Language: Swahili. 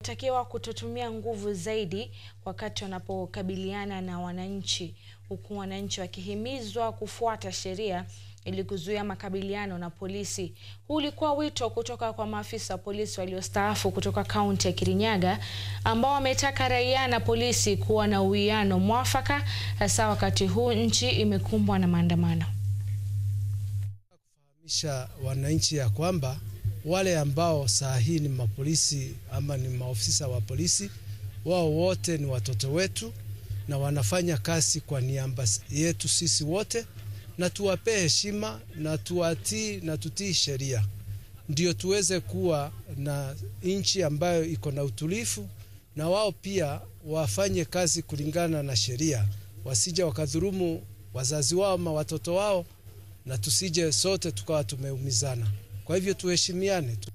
takiwa kutotumia nguvu zaidi wakati wanapokabiliana na wananchi, huku wananchi wakihimizwa kufuata sheria ili kuzuia makabiliano na polisi. Huu ulikuwa wito kutoka kwa maafisa wa polisi waliostaafu kutoka kaunti ya Kirinyaga ambao wametaka raia na polisi kuwa na uwiano mwafaka hasa wakati huu nchi imekumbwa na maandamano. Kufahamisha wananchi ya kwamba wale ambao saa hii ni mapolisi ama ni maofisa wa polisi, wao wote ni watoto wetu na wanafanya kazi kwa niaba yetu sisi wote, na tuwapee heshima na tuwatii na tutii sheria, ndio tuweze kuwa na nchi ambayo iko na utulivu, na wao pia wafanye kazi kulingana na sheria, wasije wakadhurumu wazazi wao ama watoto wao, na tusije sote tukawa tumeumizana. Kwa hivyo tuheshimiane.